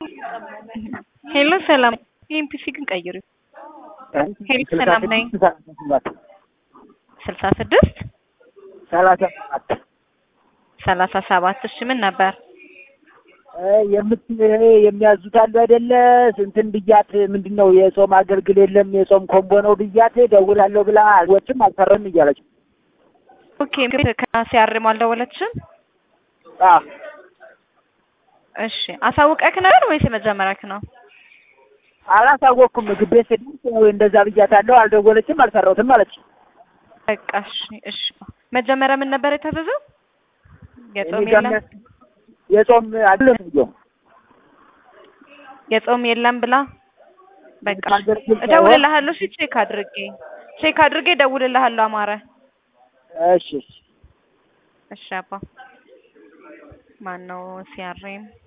ሄሎ ሰላም ኤምፒሲ ግን ቀይሩ። ሄሎ ሰላም ነኝ። ስልሳ ስድስት ሰላሳ ሰባት ሰላሳ ሰባት እሺ ምን ነበር? የምት የሚያዙት አሉ አይደለ? እንትን ብያት ምንድን ነው የጾም አገልግል የለም የጾም ኮምቦ ነው ብያት ደውላለሁ ብላ አልወጭም አልሰራም እያለች ኦኬ ከሲያርም አልደወለችም? አዎ እሺ አሳውቀክ ነበር ወይስ የመጀመሪያክ ነው? አላሳወቅኩም። ምግብ ቤት ስደርስ ያው እንደዛ ብያታለሁ። አልደወለችም፣ አልሰራሁትም አለች። በቃ እሺ እሺ። መጀመሪያ ምን ነበር የታዘዘው? የጾም እኔ ጋር የለም የሚያስ- የጾም አይደለም ብዬ የጾም የለም ብላ በቃ አገልግል ሳይሆን- እደውልልሃለሁ። እሺ ቼክ አድርጌ ቼክ አድርጌ እደውልልሃለሁ። አማረ እሺ እሺ እሺ አባ ማን ነው ሲያሬም